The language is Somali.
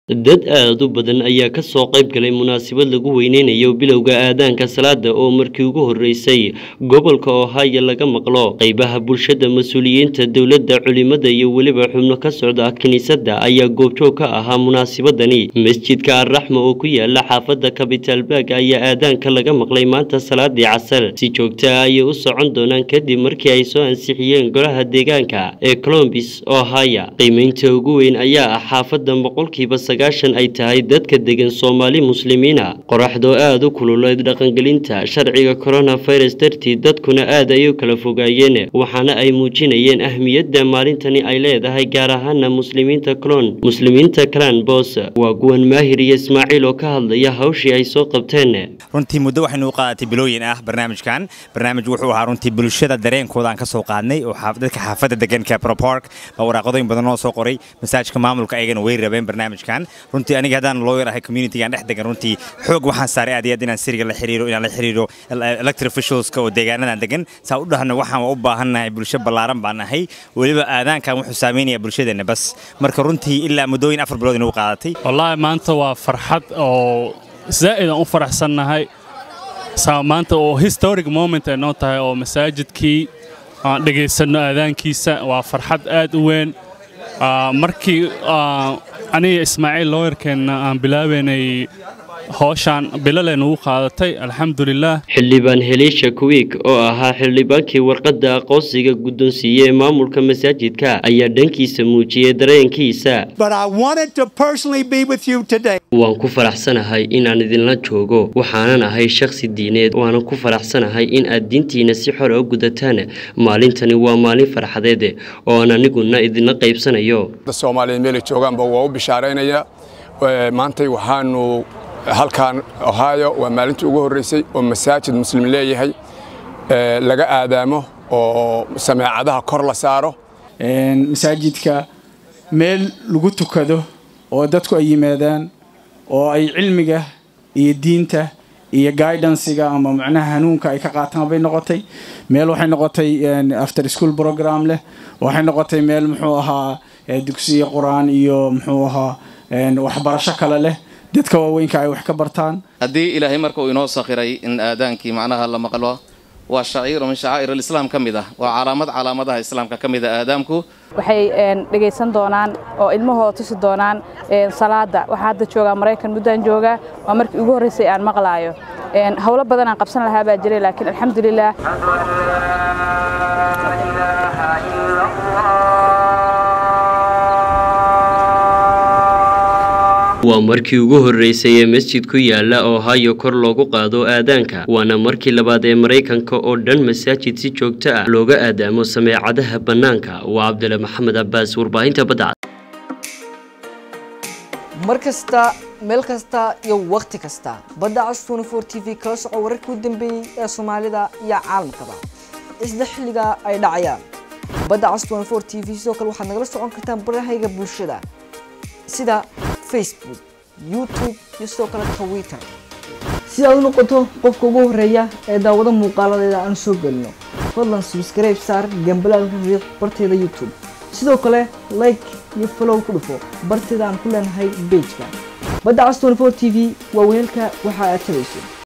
dad aad u badan ayaa ka soo qayb galay munaasabad lagu weyneynayo bilowga aadaanka salaada oo markii ugu horeysay gobolka ohio laga maqlo qeybaha bulshada mas-uuliyiinta dowladda culimada iyo weliba xubno ka socda kiniisadda ayaa goobjoog ka ahaa munaasabadani masjidka arraxma oo ku yaala xaafadda kabitaalbaag ayaa aadaanka laga maqlay maanta salaadii casar si joogta ah ayay u socon doonaan kadib markii ay soo ansixiyeen golaha deegaanka ee colombis ohio qiimeynta ugu weyn ayaa ah xaafadda boqolkiiba sagaashan ay tahay dadka degan soomaali muslimiina qoraxdoo aada u kululeed dhaqangelinta sharciga coronavirus dartii dadkuna aad ay u kala fogaayeen waxaana ay muujinayeen ahmiyadda maalintani ay leedahay gaar ahaana muslimiinta clon muslimiinta clan bos waa guwan maahir iyo ismaaciil oo ka hadlaya hawshii ay soo qabteen runtii muddo waxaynu u qaadatay bilooyin ah barnaamijkan barnaamij wuxuu ahaa runtii bulshada dareenkooda aan ka soo qaadnay oo dadka xaafadda deganka propark baa waraaqadooyin badan noo soo qoray masaajka maamulka ayagana way rabeen barnaamijkan runtii aniga haddaan lawyer ahay communitygaan dhex degan runtii xoog waxaan saaray aad iyo aad inaan siriga la xiriiro inaan la xiriiro elected officialska oo deegaanadan degan saa u dhahno waxaan u baahannahay bulsho ballaaran baan nahay weliba aadaankan wuxuu saameynayaa bulshadeenna bas marka runtii ilaa muddooyin afar bilood inuu qaadatay wallaahi maanta waa farxad oo zaa'id aan u faraxsannahay maanta oo historic moment ay noo tahay oo masaajidkii aan dhegaysanno aadaankiisa waa farxad aad u weyn markii aniga ismaaciil looyarkeenna aan bilaabaynay howshaan bilaleen ugu qaadatay alxamdulilah xildhibaan heliisha kuwiik oo ahaa xildhibaankii warqadda aqoonsiga guddoonsiiyey ee maamulka masaajidka ayaa dhankiisa muujiyey dareenkiisa waan ku faraxsanahay inaan idinla joogo waxaanan ahay shakhsi diineed waanan ku faraxsanahay in aad diintiina si xora u gudataan maalintani waa maalin farxadeed oo aan aniguna idinla qaybsanayo soomaaliyeed meelay joogaanba waa u bishaaraynaya maantay waxaanu halkan ohio waa maalintii ugu horreysay oo masaajid muslim leeyahay laga aadaamo oo sameecadaha kor la saaro masaajidka meel lagu tukado oo dadku ay yimaadaan oo ay cilmiga iyo diinta iyo guidansiga ama macnaha hanuunka ay ka qaataan bay noqotay meel waxay noqotay after school program leh waxay noqotay meel muxuu ahaa dugsiya qur-aan iyo muxuu ahaa waxbarasho kale leh dadka waaweynka ay wax ka bartaan haddii ilaahay marka uu inoo sakhiray in aadaankii macnaha la maqlo waa shaciiro min shacaa'ir alislaam ka mid ah waa calaamad calaamadaha islaamka ka mid ah aadaamku waxay dhegaysan doonaan oo ilmahooda tusi doonaan salaada waxaa hadda joogaa maraykan muddaan joogaa waa markii ugu horreysay aan maqlaayo howlo badan aan qabsan lahaa baa jiray laakiin alxamdulilah waa markii ugu horreysay ee masjid ku yaala ohio kor loogu qaado aadaanka waana markii labaad ee maraykanka oo dhan masaajid si joogto ah looga aadaamo sameecadaha bannaanka waa cabdile maxamed cabbaas warbaahinta badda mar kasta meel kasta iyo wakhti kasta badda cas tnfor t v kala soco wararkii u dambeeyey ee soomaalida iyo caalamkaba isla xilliga ay dhacayaan badda cas tnfor t v sidoo kale waxaad nagala socon kartaan barahayga bulshada sida facebook youtube iyo sidoo kale twitter si aad u noqoto qofka ugu horeeya ee daawado muuqaaladeeda aan soo gelino fadlan subscribe saar gambalaalka riiq barteeda youtube sidoo kale like iyo follow ku dhufo barteeda aan ku leenahay bejka badda cas tnfor t v waa weelka waxa aad tabayso